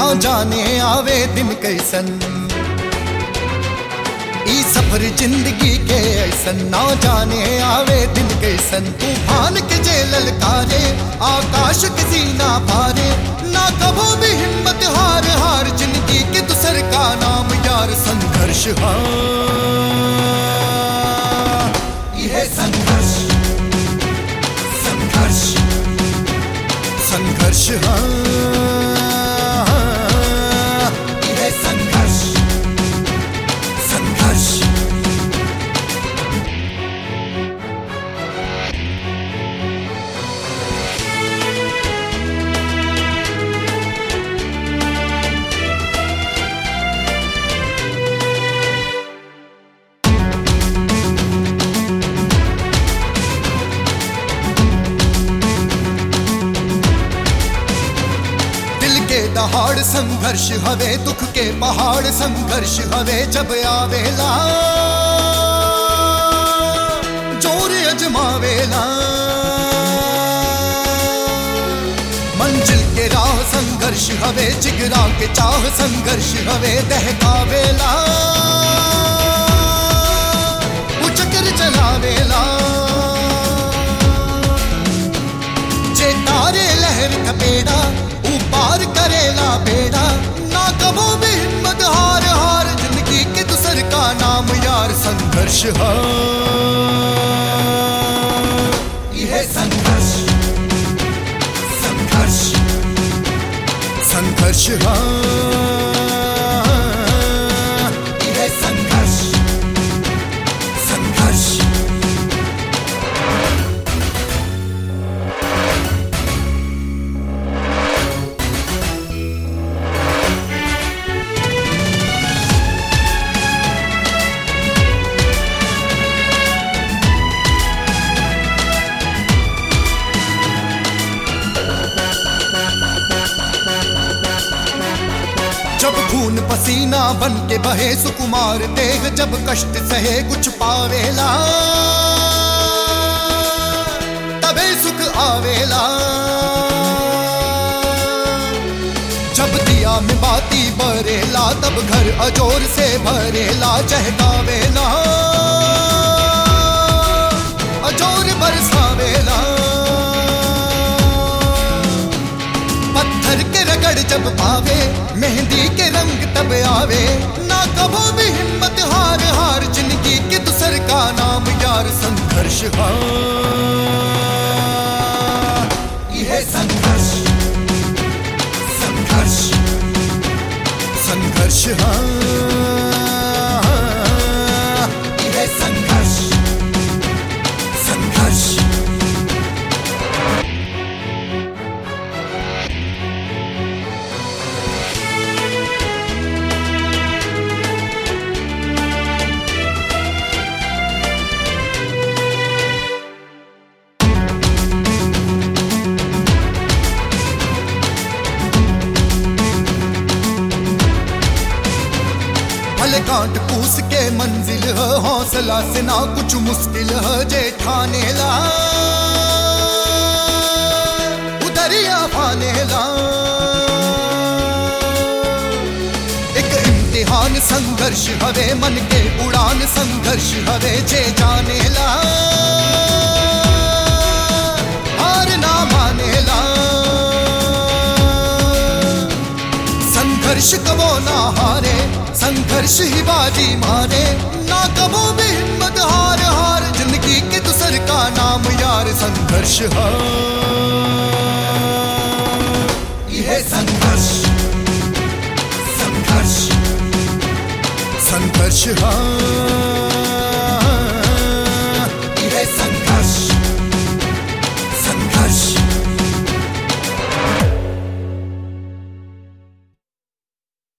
ना जाने आवे दिन कैसन ई सफर जिंदगी के ऐसन ना जाने आवे दिन कैसन तूफान के जे ललकारे आकाश के सीना पारे ना कभो भी हिम्मत हार हार जिंदगी के दूसर का नाम यार संघर्ष हाँ यह संघर्ष संघर्ष संघर्ष हाँ यह संघर्ष संघर्ष दिल के दहाड़ संघर्ष हवे दुख के पहाड़ संघर्ष हवे जब आवेला जोर अजमावेला मंजिल के राह संघर्ष हवे जिगरा के चाह संघर्ष हवे दहकावेला उचकर चलावेला जे तारे लहर थपेड़ा ऊपार करेला बेड़ा ना कबो भी हिम्मत हार हार जिंदगी के दूसर का नाम यार संघर्ष हाँ यह संघर्ष संघर्ष संघर्ष हाँ यह संघर्ष संघर्ष जब खून पसीना बन के बहे सुकुमार देह जब कष्ट सहे कुछ पावेला तबे सुख आवेला जब दिया में बाती बरेला तब घर अजोर से भरेला चहकावेला अजोर बरसावेला पत्थर के रगड़ जब पावे मेहंदी के रंग तब आवे ना कबो भी हिम्मत हार हार जिंदगी के दूसर का नाम यार संघर्ष हाँ यह संघर्ष संघर्ष संघर्ष हाँ यह संघर्ष संघर्ष भले कांट पूस के मंजिल है हौसला से ना कुछ मुश्किल है जे ठाने ला उदरिया पाने ला एक इम्तिहान संघर्ष हवे मन के उड़ान संघर्ष हवे जे जाने ला हार ना माने ला संघर्ष कबो ना हारे संघर्ष ही बाजी मारे ना कबो भी हिम्मत हार हार जिंदगी के दूसर का नाम यार संघर्ष हाँ यह संघर्ष संघर्ष संघर्ष हाँ